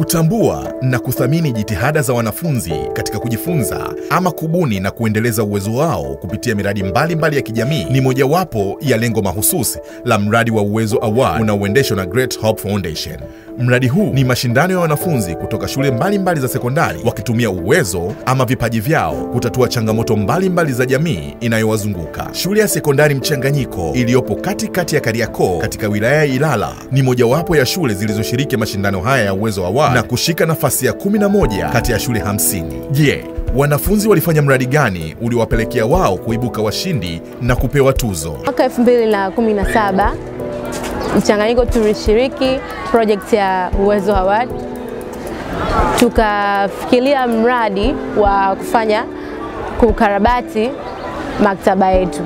Kutambua na kuthamini jitihada za wanafunzi katika kujifunza ama kubuni na kuendeleza uwezo wao kupitia miradi mbalimbali mbali ya kijamii ni mojawapo ya lengo mahususi la mradi wa Uwezo Award unaoendeshwa na Great Hope Foundation. Mradi huu ni mashindano ya wanafunzi kutoka shule mbalimbali mbali za sekondari wakitumia uwezo ama vipaji vyao kutatua changamoto mbalimbali mbali za jamii inayowazunguka. Shule ya sekondari mchanganyiko iliyopo katikati ya Kariakoo katika wilaya ya Ilala ni mojawapo ya shule zilizoshiriki mashindano haya ya Uwezo Award na kushika nafasi ya 11 kati ya shule 50. Je, wanafunzi walifanya mradi gani uliowapelekea wao kuibuka washindi na kupewa tuzo? Mwaka 2017 mchanganyiko tulishiriki project ya Uwezo Award, tukafikiria mradi wa kufanya kukarabati maktaba yetu.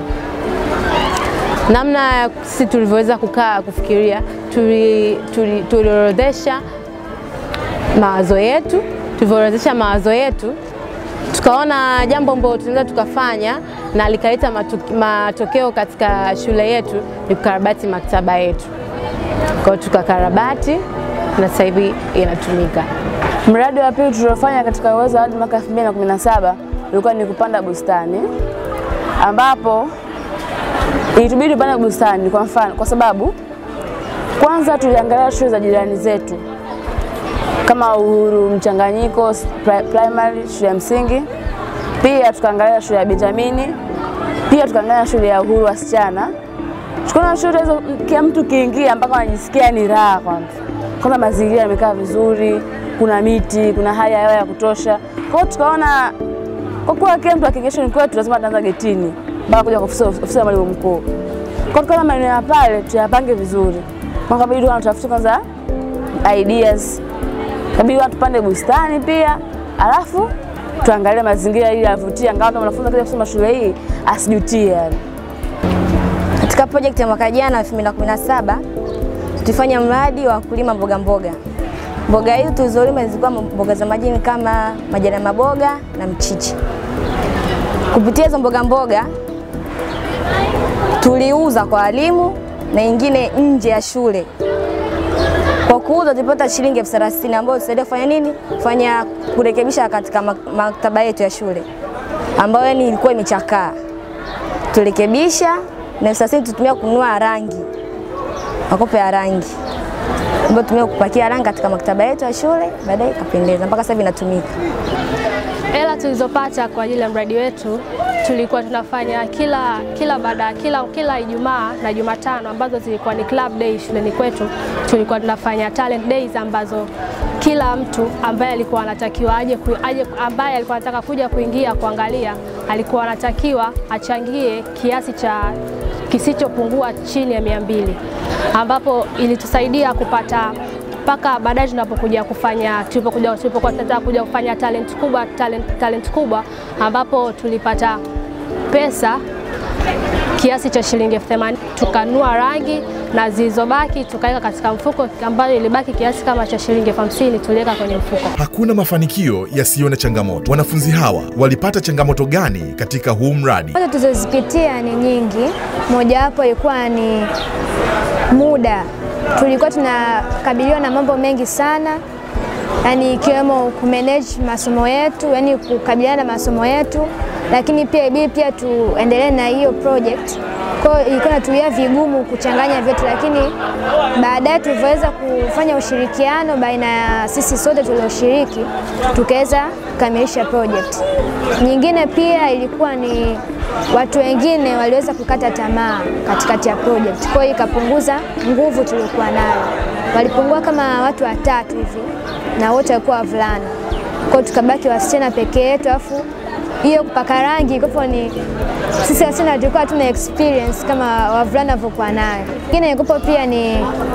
Namna sisi tulivyoweza kukaa kufikiria, tuliorodhesha mawazo yetu. Tulivyoorodhesha mawazo yetu, tukaona jambo ambalo tunaweza tukafanya na likaleta matokeo katika shule yetu ni kukarabati maktaba yetu. Kwa hiyo tukakarabati na sasa hivi inatumika. Mradi wa pili tuliofanya katika Uwezo Award mwaka 2017 ulikuwa ni kupanda bustani, ambapo ilitubidi tupande bustani kwa mfano, kwa sababu kwanza tuliangalia shule za jirani zetu kama Uhuru Mchanganyiko primary, shule ya msingi, pia tukaangalia shule ya Benjamini, pia tukaangalia shule ya Uhuru wasichana. Tukaona shule hizo kila mtu kiingia mpaka anajisikia ni raha. Kwanza kwanza mazingira yamekaa vizuri, kuna miti, kuna hali ya hewa ya kutosha. Kwa hiyo tukaona kwa kuwa kila mtu akiingia shuleni kwetu lazima ataanza getini mpaka kuja kwa ofisi ya mwalimu mkuu. Kwa tukaona maeneo ya pale tuyapange vizuri, kwa kabidi tunatafuta kwanza ideas, kabidi tupande bustani pia, alafu tuangalie mazingira ili yavutie, angalau kama mwanafunzi akija kusoma shule hii asijutie. Katika project ya mwaka jana 2017 tulifanya mradi wa kulima mboga mboga. Mboga hizo tulizolima zilikuwa mboga za majini kama majani ya maboga na mchicha. Kupitia hizo mboga mboga tuliuza kwa walimu na ingine nje ya shule. Kwa kuuza tulipata shilingi elfu thelathini ambayo tusaidia kufanya nini? Kufanya kurekebisha katika maktaba yetu ya shule ambayo yani ilikuwa imechakaa. Turekebisha na elfu thelathini tutumia kununua rangi, makopo ya rangi ambayo tumia kupakia rangi katika maktaba yetu ya shule, baadaye ikapendeza mpaka sasa hivi inatumika. Hela tulizopata kwa ajili ya mradi wetu tulikuwa tunafanya kila kila baada kila kila Ijumaa na Jumatano ambazo zilikuwa ni club day shuleni kwetu, tulikuwa tunafanya talent days ambazo kila mtu ambaye alikuwa anatakiwa aje, aje ambaye alikuwa anataka kuja kuingia kuangalia alikuwa anatakiwa achangie kiasi cha kisichopungua chini ya mia mbili ambapo ilitusaidia kupata mpaka baadaye tunapokuja kufanya tulipokuja tulipokuwa tunataka kuja kufanya talent kubwa talent, talent kubwa ambapo tulipata pesa kiasi cha shilingi elfu themanini tukanua rangi na zilizobaki tukaweka katika mfuko ambayo ilibaki kiasi kama cha shilingi elfu hamsini tuliweka kwenye mfuko. Hakuna mafanikio yasiyo na changamoto. Wanafunzi hawa walipata changamoto gani katika huu mradi? Changamoto tulizozipitia ni nyingi, mojawapo ilikuwa ni muda. Tulikuwa tunakabiliwa na mambo mengi sana, yani ikiwemo kumanage masomo yetu, yani kukabiliana na masomo yetu, lakini pia ibidi pia tuendelee na hiyo project. Kwa hiyo ilikuwa natuia vigumu kuchanganya vyote, lakini baadaye tulivyoweza kufanya ushirikiano baina ya sisi sote tulioshiriki, tukaweza kukamilisha project. Nyingine pia ilikuwa ni watu wengine waliweza kukata tamaa katikati ya project, kwa hiyo ikapunguza nguvu tuliokuwa nayo. Walipungua kama watu watatu hivi, na wote walikuwa wavulana, kwa hiyo tukabaki wasichana pekee yetu, alafu hiyo kupaka rangi kwa ni sisi wasichana tulikuwa hatuna experience kama wavulana walivyokuwa nayo. Ingine ikopo pia ni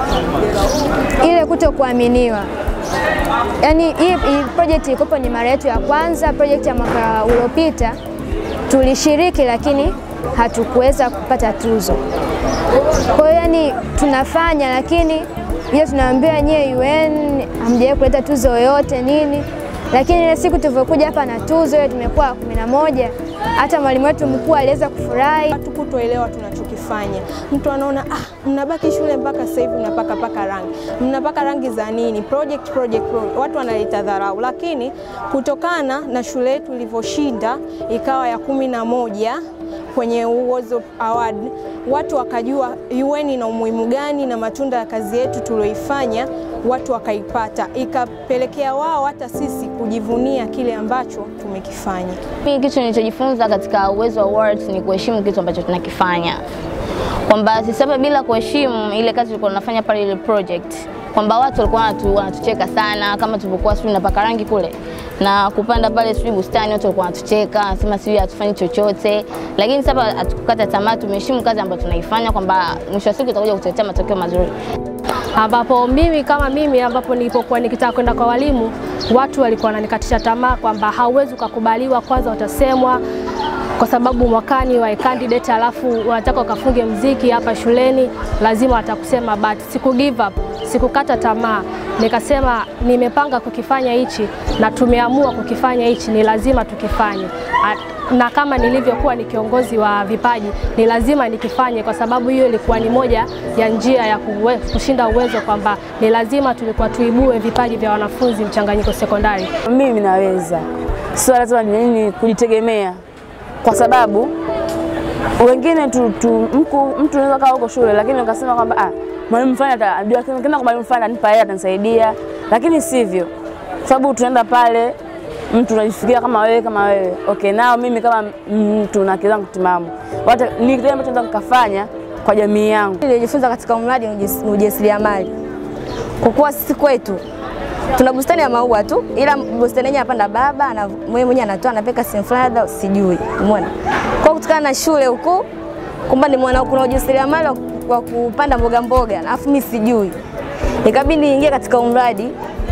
ile kuto kuaminiwa. Yaani hii, hii project ikopo ni mara yetu ya kwanza, project ya mwaka uliopita tulishiriki, lakini hatukuweza kupata tuzo. Kwa hiyo yani tunafanya, lakini ile tunaambiwa nyie UN hamjawahi kuleta tuzo yoyote nini lakini ile siku tulivyokuja hapa na tuzo ile tumekuwa kumi na moja, hata mwalimu wetu mkuu aliweza kufurahi. Hatukutoelewa tunachokifanya tunaifanya. Mtu anaona ah, mnabaki shule mpaka sasa hivi mnapaka paka rangi, mnapaka rangi za nini? Project, project, project. Watu wanaleta dharau, lakini kutokana na shule yetu ilivyoshinda ikawa ya kumi na moja kwenye Uwezo Award, watu wakajua UN ina umuhimu gani na matunda ya kazi yetu tulioifanya watu wakaipata, ikapelekea wao hata sisi kujivunia kile ambacho tumekifanya. Mimi kitu nilichojifunza katika Uwezo Awards ni kuheshimu kitu ambacho tunakifanya, kwamba sisi hapa bila kuheshimu ile kazi tulikuwa tunafanya pale, ile project, kwamba watu walikuwa wanatu, wanatucheka sana, kama tulivyokuwa sijui napaka rangi kule na kupanda pale sijui bustani, watu walikuwa wanatucheka, wanasema sijui hatufanyi chochote, lakini sasa hatukukata tamaa, tumeheshimu kazi ambayo tunaifanya, kwamba mwisho wa siku itakuja kutuletea matokeo mazuri ambapo mimi kama mimi ambapo nilipokuwa nikitaka kwenda kwa walimu, watu walikuwa wananikatisha tamaa kwamba hauwezi ukakubaliwa, kwanza utasemwa kwa sababu mwakani wa candidate, alafu wanataka ukafunge mziki hapa shuleni, lazima watakusema, but siku give up, sikukata tamaa. Nikasema nimepanga kukifanya hichi na tumeamua kukifanya hichi, ni lazima tukifanye na kama nilivyokuwa ni kiongozi wa vipaji ni lazima nikifanye, kwa sababu hiyo ilikuwa ni moja ya njia ya kuwe, kushinda uwezo, kwamba ni lazima tulikuwa tuibue vipaji vya wanafunzi mchanganyiko sekondari. Mimi naweza, sio lazima nini kujitegemea, kwa sababu wengine tu, tu mku, mtu unaweza kaa huko shule lakini ukasema kwamba ah, mwalimu fulani atajua, kenda kwa mwalimu fulani atanipa hela atanisaidia, lakini sivyo, kwa sababu tunaenda pale mtu unajifikiria kama wewe kama wewe okay, nao mimi kama mtu na akili zangu timamu, wata ni kile ambacho naweza nikafanya kwa jamii yangu. Nilijifunza katika mradi ni ujasiriamali, kwa kuwa sisi kwetu tuna bustani ya maua tu, ila bustani yenyewe apanda baba na mwenyewe mwenyewe anatoa anapeka sehemu fulani, labda sijui, umeona. Kwa kutokana na shule huku kwamba ni mwana kuna ujasiriamali wa kupanda mboga mboga, alafu mimi sijui, ikabidi niingie katika mradi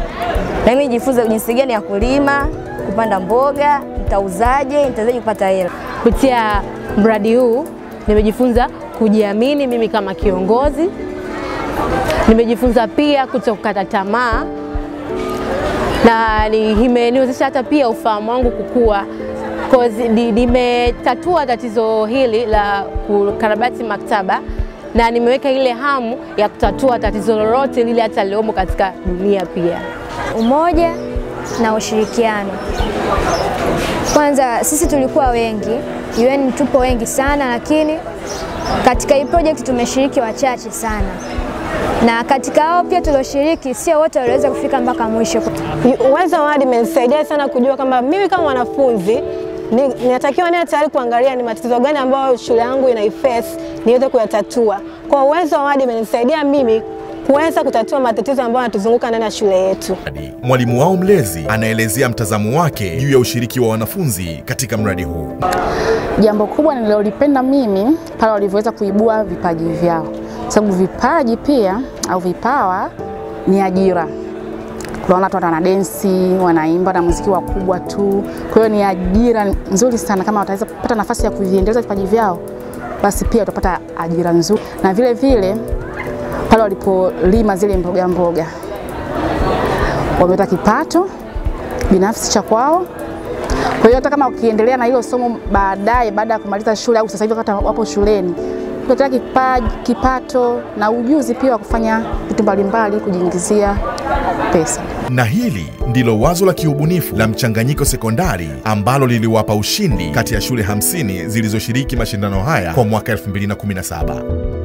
na mimi nijifunze jinsi gani ya kulima, kupanda mboga, nitauzaje, nitawezaje kupata hela. Kupitia mradi huu nimejifunza kujiamini mimi kama kiongozi, nimejifunza pia kuto kukata tamaa na imeniwezesha hata pia ufahamu wangu kukua nimetatua tatizo hili la kukarabati maktaba na nimeweka ile hamu ya kutatua tatizo lolote lile hata liomo katika dunia pia. Umoja na ushirikiano. Kwanza sisi tulikuwa wengi, UN tupo wengi sana, lakini katika hii project tumeshiriki wachache sana, na katika hao pia tulioshiriki sio wote waliweza kufika mpaka mwisho. Uwezo Award imenisaidia sana kujua kwamba mimi kama mwanafunzi ninatakiwa niwe tayari kuangalia ni matatizo gani ambayo shule yangu inaiface niweze kuyatatua. Kwa Uwezo Award imenisaidia mimi kuweza kutatua matatizo ambayo yanatuzunguka ndani ya shule yetu. Mwalimu wao mlezi anaelezea mtazamo wake juu ya ushiriki wa wanafunzi katika mradi huu. Jambo kubwa nililolipenda mimi pale walivyoweza kuibua vipaji vyao, sababu vipaji pia au vipawa ni ajira. Tunaona watu wana densi, wanaimba na muziki wakubwa tu. Kwa hiyo ni ajira nzuri sana, kama wataweza kupata nafasi ya kuviendeleza vipaji vyao, basi pia watapata ajira nzuri, na vile vile pale walipolima zile mboga mboga, wamepata kipato binafsi cha kwao. Kwa hiyo hata kama ukiendelea na hilo somo baadaye, baada ya kumaliza shule au sasa hivi hata wapo shuleni, kupata kipaji, kipato na ujuzi pia wa kufanya vitu mbalimbali kujiingizia pesa. Na hili ndilo wazo la kiubunifu la Mchanganyiko Sekondari ambalo liliwapa ushindi kati ya shule 50 zilizoshiriki mashindano haya kwa mwaka 2017.